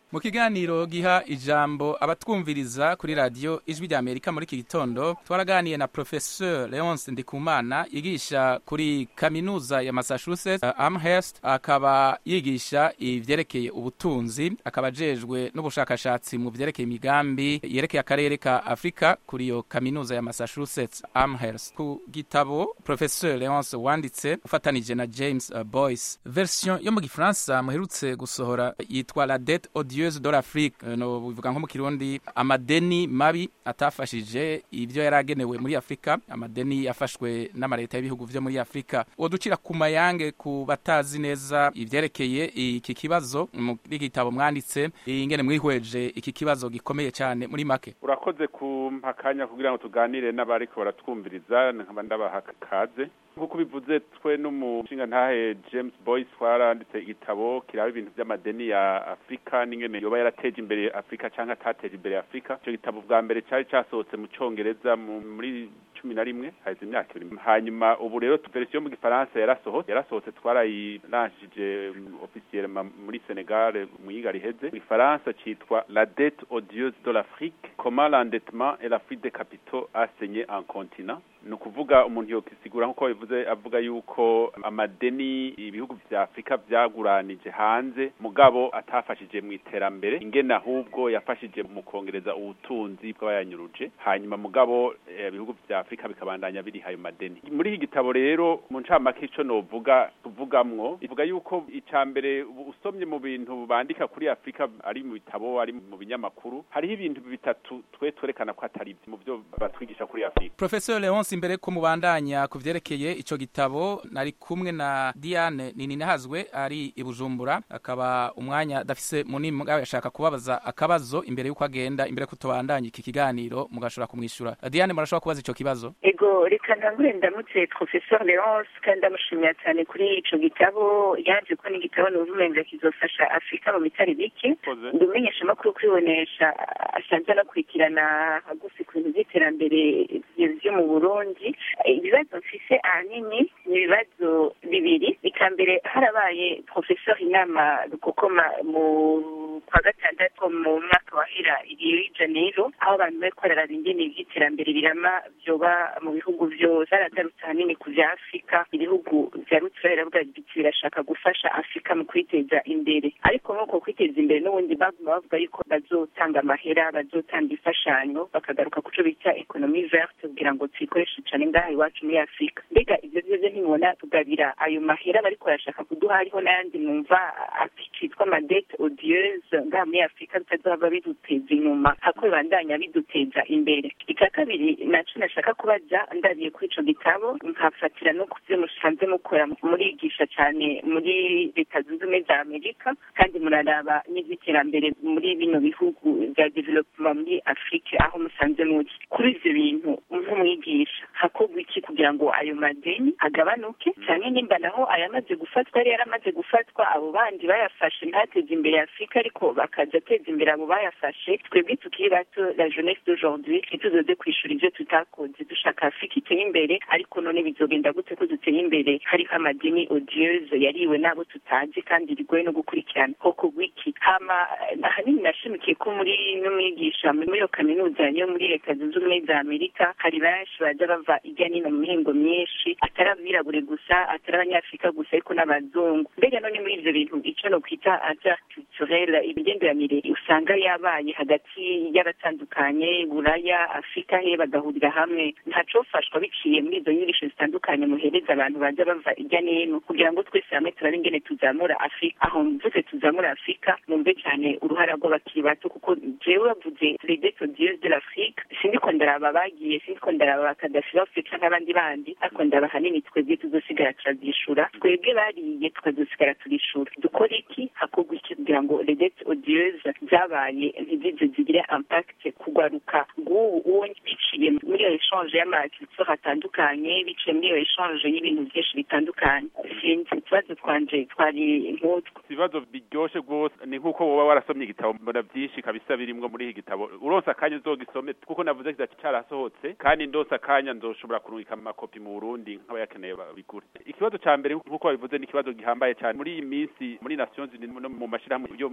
mu kiganiro giha ijambo abatwumviriza kuri radiyo ijwi rya amerika muri iki gitondo twaraganiye na professeur leonce ndikumana yigisha kuri kaminuza ya massachusetts uh, amherst akaba yigisha ivyerekeye ubutunzi akaba ajejwe n'ubushakashatsi mu vyerekeye imigambi yerekeye akarere ka afurika kuri iyo kaminuza ya massachusetts amherst ku gitabo professeur leonce wanditse ufatanije na james uh, boyce version yo mu gifaransa muherutse gusohora yitwa la dette odieuse de l'afrique Eh, no bivuga nko mu kirundi amadeni mabi atafashije ivyo yari agenewe muri afurika amadeni yafashwe n'amaleta y'ibihugu vyo muri afurika woducira ku mayange ku batazi neza ivyerekeye iki kibazo muri gitabo mwanditse ingene mwihweje iki kibazo gikomeye cyane muri make urakoze kumpa akanya kugira ngo tuganire n'abariko baratwumviriza nkaba ndabaha kaze nk'uko bivuze twe n'umushinga ntahe james boyce twaranditse igitabo kiraba ibintu by'amadeni ya afurika n'ingene yoba yarateje imbere afurika cyangwa atateje imbere afurika icyo gitabo bwa mbere cyari cyasohotse mu cyongereza mu- muri cumi na rimwe haheze imyaka ibiri hanyuma ubu rero verisiyo yo mu gifaransa yarasohotse yarasohotse twarayiranshije ofisiyere muri senegal mu yiga riheze mu gifaransa cyitwa la dette odieuse de l'afrique comment l'endettement et la fuite des capitaux a saigné un continent ni ukuvuga umuntu yokisigura nk'uko bivuze avuga yuko amadeni ibihugu vya afurika vyaguranije hanze mugabo atafashije mu iterambere ingene ahubwo yafashije mu kongereza ubutunzi bw'abayanyuruje hanyuma mugabo eh, ibihugu vya afurika bikabandanya biriha ayo madeni muri iki gitabo rero mu ncamake ico novuga tuvugamwo ivuga yuko ica mbere ubu usomye mu bintu bandika kuri afurika ari mu bitabo ari mu binyamakuru hariho ibintu bitatu twe twerekana ko atari mu byo batwigisha kuri afurika professeur leonce imbere ko mubandanya ku vyerekeye ico gitabo nari kumwe na diane nininahazwe ari i bujumbura akaba umwanya adafise munini mugabo yashaka kubabaza akabazo imbere y'uko agenda imbere ko tubandanya iki kiganiro mugashobora kumwishyura diane murashobora kubaza ico kibazo ego reka ntangure ndamutse professeur leonce kandi ndamushimira cyane kuri ico gitabo yaje ko n'igitabo numva umenga kizofasha afurika mu bitari bike Koze. ndi umumenyeshamakuru kwibonesha asanzwe anakurikirana hagufi ku bintu by'iterambere vyo mu burundi ibibazo mfise ahanini ni ibibazo bibiri ika mbere harabaye professeur inama rukokoma mu kwa gatandatu mu mwaka wahera rio janeiro aho abantu bariko bararaba ingene ivy'iterambere birama vyoba mu bihugu vyose haragarutse ahanini ku vya afurika ibihugu vya rutura biravuga biti birashaka gufasha afurika mu kwiteza imbere ariko nk'uko kwiteza imbere n'ubundi baguma bavuga yuko bazotanga amahera bazotanga imfashanyo bakagaruka kuco bita economie verte kugira ngo tuyikoreshe cane ngaha iwacu muri afurika mbega ivyo vyose ntibona tugabira ayo mahera bariko barashaka kuduha hariho n'ayandi mwumva akitwa amadete odieuse ngaha muri afurika bitazohava biduteza inyuma hako bibandanya biduteza imbere icya kabiri naco nashaka kubaza ndabiye kuri ico gitabo nkafatira no kuvyo musanze mukora murigisha cane muri leta zunze ubumwe za amerika kandi muraraba n'ivy'iterambere muri bino bihugu vya development muri afurika aho musanze muri kuri ivyo bintu nk'umwigisha hakorwa iki kugira ngo ayo madeni agabanuke cyane nimba naho ayamaze gufatwa yari yaramaze gufatwa abo bandi bayafashe ntateze imbere afurika ariko bakaza ateza imbere abo bayafashe twebwe tukiri bato la jeunesse d'aujourd'hui ntituzoze kwishura ivyo tutakoze dushaka afurika iteye imbere ariko none bizogenda gute ko duteye imbere hariho amadeni odieuse yariwe n'abo tutazi kandi bigoye no gukurikirana koko wiki hama ahanini nashimikiye ko muri n'umwigisha muri iyo kaminuza yo muri leta zunze ubumwe za amerika hari benshi baza bava ijya nino mu mihingo myinshi atari abirabure gusa atari abanyafurika gusa ariko n'abazungu mbega none muri ivyo bintu ico no kwita aja culturel imigenderanire usanga yabaye hagati y'abatandukanye buraya afurika he bagahurira hamwe ntacofashwa biciye muri izo nyigisho zitandukanye muhereza abantu baza bava ijya n'ino kugira ngo twese hamwe turabe ingene tuzamura afurika aho mvuze tuzamura afurika mumve cyane uruhara rw'abakiri bato kuko jewe bavuze les dettes odieuses de l'afrique sindiko ndaraba bagiye sindiko ndaraba bakadafi bafite nk'abandi bandi ariko ndaba hanini twebwe tuzosigara turavyishura twebwe bariye tukazosigara turishura dukora iki hakorwa iki kugira ngo les dettes odieuses zabaye ntizize zigire impact kugwaruka bw'ubu uwo biciye muri iyo echange y'amaculture atandukanye biciye muri iyo echange y'ibintu byinshi bitandukanye sinzi utubazo twanje twari nk'utwo ibibazo biryoshe rwose ni nk'uko woba warasomye igitabo mbona byinshi kabisa birimwo muri iki gitabo uronse akanya uzogisome kuko navuze kiza cyarasohotse kandi ndose akanya nzoshobora kurungika amakopi mu Burundi nk'abayakeneye babigure ikibazo ca mbere nk'uko babivuze ni ikibazo gihambaye cyane muri iyi minsi muri Nations Unies no mu mashirahamwe yo mu mahanga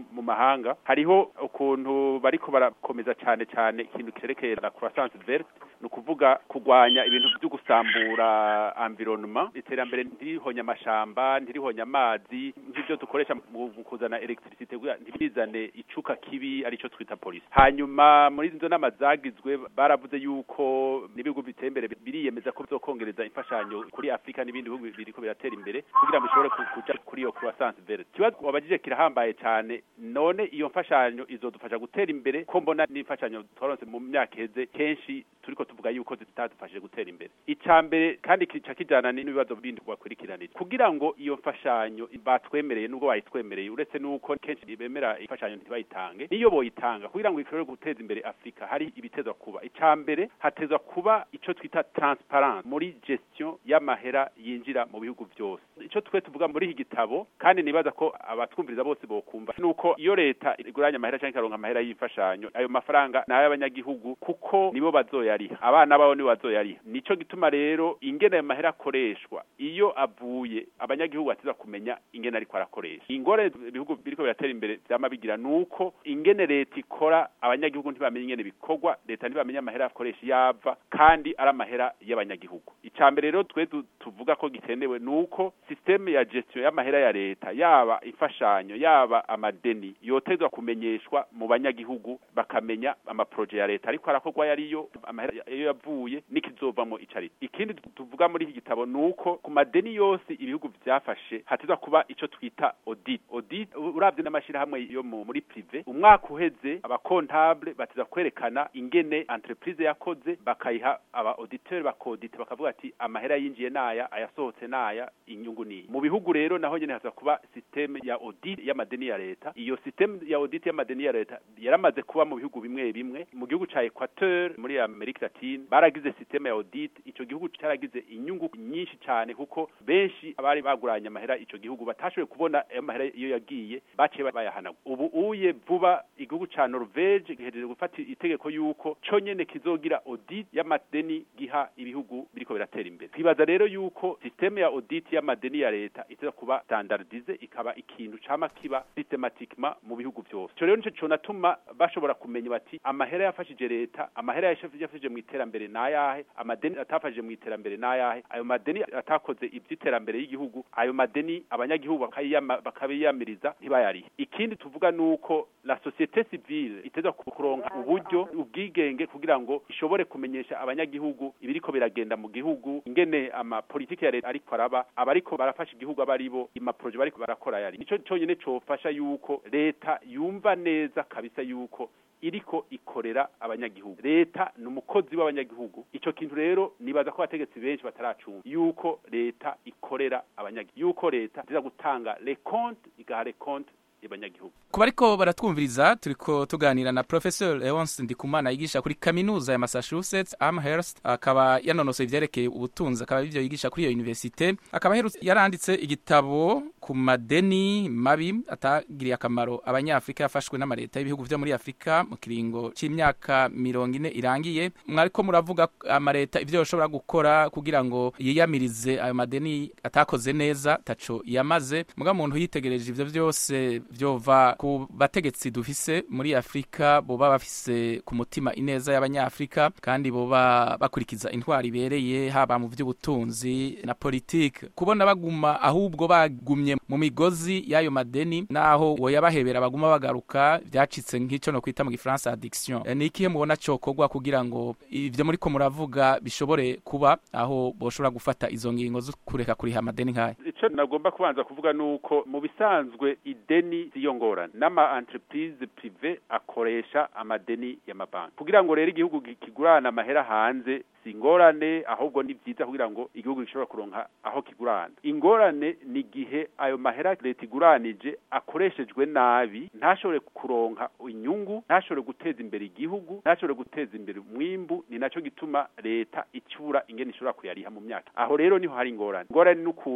mahanga hariho ukuntu bariko barakomeza cyane cyane ikintu cerekeye la croissance verte ni ukuvuga kurwanya ibintu byo gusambura environnement iterambere ntirihonya amashamba ntirihonya amazi nk'ibyo dukoresha mu kuzana electricité ntibizane icuka kibi arico twita polisi hanyuma muri izo nama zagizwe baravuze yuko n'ibihugu biteye imbere biriyemeza ko bizokongereza imfashanyo kuri afurika n'ibindi bihugu biriko biratera imbere kugira ngo bishobore kuja kuri iyo croissance verte ikibazo wabajije kirahambaye cyane none iyo mfashanyo izodufasha gutera imbere ko mbona n'imfashanyo twaronse mu myaka iheze kenshi turiko tuvuga yuko zitadufashije gutera imbere icya mbere kandi kica kijana n'ibibazo bindi wakurikiranije kugira ngo iyo mfashanyo batwemereye nubwo bayitwemereye uretse nuko kenshi bemera imfashanyo ntibayitange niyo boyitanga kugira ngo ishobore guteza imbere afurika hari ibitezwa kuba icya mbere hatezwa kuba ico twita transparence muri gestion y'amahera yinjira mu bihugu byose ico twe tuvuga muri iki gitabo kandi nibaza ko abatwumviriza bose bokumva nuko iyo leta iguranye amahera cyangwa ikaronka amahera y'imfashanyo ayo mafaranga ni ay'abanyagihugu kuko nibo bazoyariha abana babo nibo bazoyariha nico gituma rero ingene ayo mahera akoreshwa iyo avuye abanyagihugu batiza kumenya ingene ariko arakoresha ingore ibihugu biriko biratera imbere vyama bigira nuko ingene leta ikora abanyagihugu ntibamenye ingene bikorwa leta ntibamenye amahera akoresha yava kandi ari amahera y'abanyagihugu icya mbere rero twe tuvuga ko gikenewe nuko systeme ya gestion y'amahera ya leta yaba imfashanyo yaba amadeni yotezwa kumenyeshwa mu banyagihugu bakamenya amaproje ya leta ariko arakorwa yariyo amahera iyo yavuye n'ikizovamo icari ikindi tuvuga muri iki gitabo nuko ku madeni yose ibihugu vyafashe hatezwa kuba ico twita audit audit uravye n'amashirahamwe yo muri prive umwaka uheze abakontable bateza kwerekana ingene entreprise yakoze bakayiha aba auditeur bakodite bakavuga ati amahera yinjiye naya ayasohotse naya inyungu ni mu bihugu rero naho nyene haza kuba systeme ya audit y'amadeni ya leta iyo systeme ya audit y'amadeni ya leta yaramaze kuba mu bihugu bimwe bimwe mu gihugu ca Equateur muri Amerika Latine baragize systeme ya audit ico gihugu cyaragize inyungu nyinshi cyane kuko benshi abari baguranye amahera ico gihugu batashoboye kubona ayo mahera iyo yagiye baciye bayahana ubu uye vuba igihugu ca Norvege gihejeje gufata itegeko yuko co nyene kizogira audit y'amadeni giha ibihugu biriko biratera imbere twibaza rero yuko systeme ya audit y'amadeni ya leta iteza kuba standardize ikaba ikintu cama kiba systematiquement mu bihugu byose ico rero nico conatuma bashobora kumenya bati amahera yafashije leta amahera yafashije mu iterambere nayahe amadeni atafashije mu iterambere nayahe ayo madeni atakoze ivy'iterambere y'igihugu ayo madeni abanyagihugu bakabiyamiriza ntibayarihe ikindi tuvuga nuko la societe civile iteza kuronka uburyo ubwigenge kugira ngo ishobore kumenyesha abanyagihugu ibiriko biragenda mu gihugu ingene ama politike ya leta ariko araba abariko barafasha igihugu abaribo imaproje bariko barakora yari nico conyene cofasha yuko leta yumva neza kabisa yuko iriko ikorera abanyagihugu leta ni umukozi w'abanyagihugu ico kintu rero nibaza ko abategetsi benshi bataracumva yuko leta ikorera abanyagihugu yuko leta iza gutanga les comptes igaha les comptes abanyagihugu kuba ariko baratwumviriza turiko tuganira na professeur Leonce Ndikumana yigisha kuri kaminuza ya Massachusetts Amherst akaba yanonosoye ivyerekeye ubutunzi akaba ivyo yigisha kuri iyo universite akaba yaranditse igitabo ku madeni mabi atagiriye akamaro abanyafrika yafashwe n'amareta y'ibihugu vyo muri Afrika mu kiringo c'imyaka mirongo ine irangiye mwariko muravuga amareta ivyo yoshobora gukora kugira ngo yiyamirize ayo madeni atakoze neza taco yamaze muga muntu yitegereje ivyo vyose vyova ku bategetsi dufise muri Afrika boba bafise ku mutima ineza y'abanyafrika kandi boba bakurikiza intwari ibereye haba mu vy'ubutunzi na politike kubona baguma ahubwo bagumye mu migozi y'ayo madeni naho woyabahebera baguma bagaruka vyacitse nk'ico no kwita mu gifaransa addiction e, ni ikihe mubona cokorwa kugira ngo ivyo muriko muravuga bishobore kuba aho boshobora gufata izo ngingo zo kureka kuriha amadeni nk'aya ico nagomba kubanza kuvuga nuko mu bisanzwe ideni siyo ngorane n'ama entreprise prive akoresha amadeni y'amabanki kugira ngo rero igihugu kigurana amahera hanze si ingorane ahubwo ni vyiza kugira ngo igihugu gishobora kuronka aho kigurana ingorane ni igihe ayo mahera leta iguranije akoreshejwe nabi ntashobore kuronka inyungu ntashobore guteza imbere igihugu ntashobore guteza imbere umwimbu ni naco gituma leta icura ingene ishobora kuyariha mu myaka aho rero niho hari ingorane ingorane n'ukuntu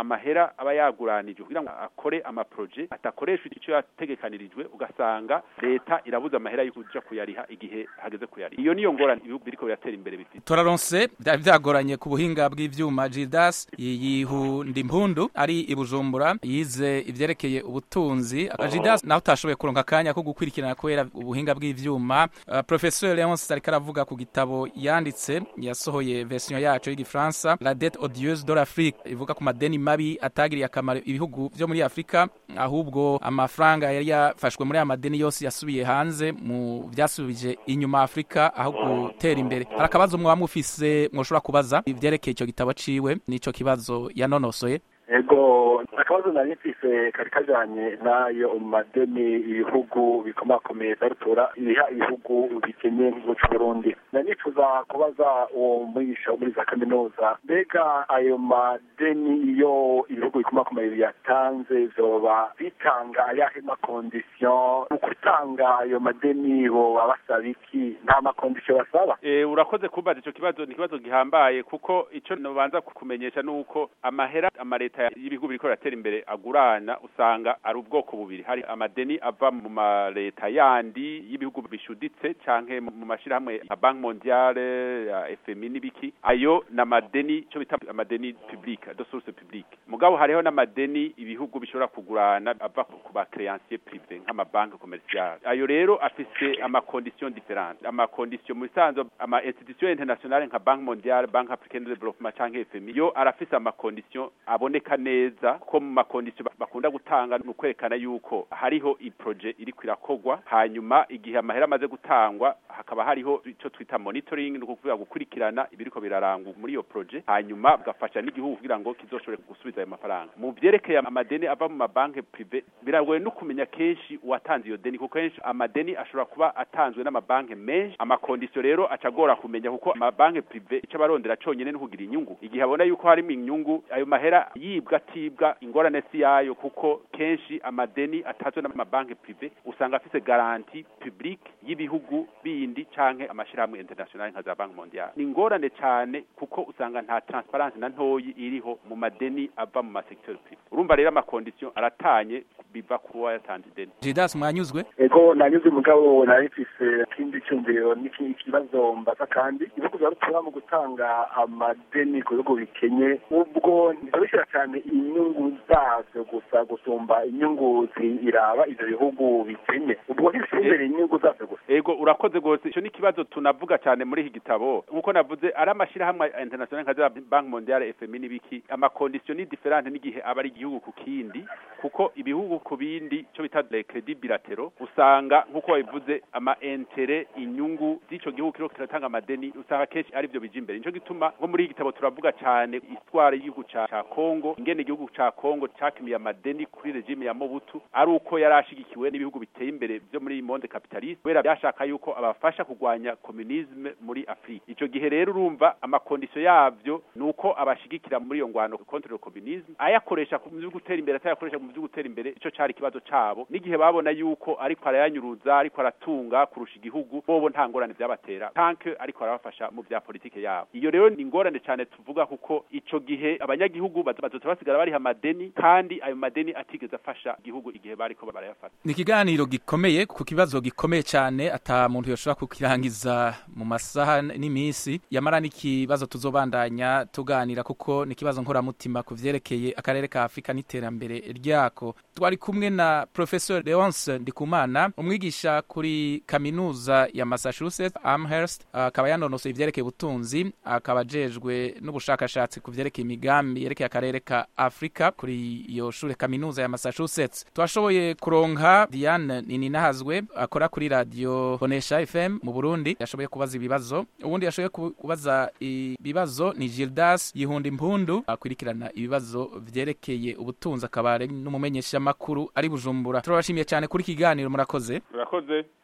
amahera aba yaguranijwe kugira ngo akore amaproje atakoresha icyo yategekanirijwe ugasanga leta irabuza amahera yo kuja kuyariha igihe hageze kuyariha iyo niyo ngorane ibihugu biriko biratera imbere bifite turaronse byari byagoranye ku buhinga bw'ivyuma Gildas yihunda impundu ari i Bujumbura yize ivyerekeye ubutunzi Gildas naho utashoboye kuronka akanya ko gukurikirana kubera ubuhinga bw'ivyuma uh, Professeur Leonce ariko aravuga ku gitabo yanditse yasohoye version yacu y'igifaransa La dette odieuse de l'Afrique ivuga ku madeni mabi atagiriye akamaro ibihugu vyo muri Afrika ahubwo amafaranga yari yafashwe muri aya madeni yose yasubiye hanze mu vyasubije inyuma Afrika aho gutera imbere hari akabazo mwaba mufise mwoshobora kubaza ivyerekeye ico gitabo ciwe n'ico kibazo yanonosoye ego akabazo nari mfise kari kajanye n'ayo madeni ibihugu bikomakomeye zarutura ibiha ibihugu bikenye nk'igihugu c'uburundi nari nifuza kubaza uwo mwigisha wo muri za kaminuza mbega ayo madeni iyo ibihugu bikomakomeye biyatanze vyoba bitanga ayahe makondisiyo mu gutanga ayo madeni boba basaba iki nta makondisiyo basaba Eh, urakoze kubaza ico kibazo ni ikibazo gihambaye kuko ico nobanza kukumenyesha nuko amahera amaleta y'ibihugu biriko biratera imbere agurana usanga ari ubwoko bubiri hari amadeni ava mu maleta yandi y'ibihugu bishuditse canke mu mu mashirahamwe ya Banque Mondiale ya FMI n'ibiki ayo n'amadeni ico bita amadeni publique de source publique mugabo hariho n'amadeni ibihugu bishobora kugurana ava ku ba créancier privé nk'amabanki commerciale ayo rero afise amakondition différentes amakondition mu bisanzwe ama institution internationale nka Banque Mondiale Banque Africaine de Développement canke FMI yo arafise amakondition aboneka neza ko mu makondition bakunda gutanga ni ukwerekana yuko hariho iproje iri kwirakogwa hanyuma igihe amahera amaze gutangwa hakaba hariho ico twita monitoring ni ukuvuga gukurikirana ibiriko birarangwa muri iyo proje hanyuma bugafasha n'igihugu kugira ngo kizoshobore gusubiza ayo mafaranga mu vyerekeye amadeni ava mu mabanki prive biragoye no kumenya kenshi uwatanze iyo deni kuko kenshi amadeni ashobora kuba atanzwe n'amabanki menshi amakondisiyo rero acagora kumenya kuko amabanki prive ico abarondera conyene no kugira inyungu igihe abona yuko harimo inyungu ayo mahera yibwa atibwa ingorane si yayo kuko kenshi amadeni atanzwe n'amabanki prive usanga afise garanti publique y'ibihugu bindi canke amashirahamwe international nka za banki mondiale ni ingorane cane kuko usanga nta transparence na ntoyi iriho mu madeni ava mu masecteur prive urumva rero amakondisiyo aratanye biva kuba yatanze ideni Gildas mwanyuzwe ego nanyuze mugabo nari mfise ikindi cyumviro n'ikindi kibazo mbaza kandi ibihugu vya rutura mu gutanga amadeni ku bihugu bikenye ubwo ntibishira cyane inyungu zavyo gusa gusumba inyungu ziraba ivyo bihugu bikenye ubwo ntibishira inyungu zavyo gusa ego urakoze gose ico ni ikibazo tunavuga cyane muri iki gitabo nkuko navuze ari amashirahamwe international nka za banki mondiale fmi n'ibiki amakondisiyo ni diferente n'igihe aba ari igihugu ku kindi kuko ibihugu ku bindi cyo bita les credits bilatéraux usanga nkuko babivuze ama intere inyungu z'ico gihugu kiriko kiratanga amadeni usanga kenshi ari byo bija imbere nico gituma nko muri iki gitabo turavuga cyane histoire y'igihugu ca ca Congo ingene igihugu ca Congo cakimiye amadeni kuri regime ya Mobutu ari uko yari ashigikiwe n'ibihugu biteye imbere byo muri monde capitaliste kubera byashaka yuko abafasha kurwanya communisme muri Afrika ico gihe rero urumva amakondisiyo yavyo nuko abashigikira muri iyo ngwano contre le communisme ayakoresha mu byo gutera imbere atayakoresha mu byo gutera imbere ico cari ikibazo cabo n'igihe babona yuko ariko arayanyuruza ariko aratunga kurusha igihugu bobo nta ngorane vyabatera tanke ariko arabafasha mu vya politike yabo iyo rero ni ingorane cyane tuvuga kuko ico gihe abanyagihugu bazoza basigara bariha amadeni kandi ayo madeni atigeze afasha igihugu igihe bariko barayafata ni ikiganiro gikomeye ku kibazo gikomeye cyane ata muntu yoshobora kukirangiza mu masaha n'iminsi yamara n'ikibazo tuzobandanya tuganira kuko ni ikibazo nkoramutima ku vyerekeye akarere ka afurika n'iterambere ryako twari kumwe na professor leonce ndikumana umwigisha kuri kaminuza ya massachusetts amherst akaba yanonosoye ivyerekeye ubutunzi akaba ajejwe n'ubushakashatsi ku vyerekeye imigambi yerekeye akarere ka afurika kuri iyo shure kaminuza ya massachusetts twashoboye kuronka diane nininahazwe akora kuri radio bonesha fm mu burundi yashoboye kubaza ibibazo ubundi yashoboye kubaza ibibazo ni gildas yihunda impundu akurikirana ibibazo vyerekeye ubutunzi akaba ari n'umumenyeshamakuru ari bujumbura turabashimiye cyane kuri kiganiro murakoze murakoze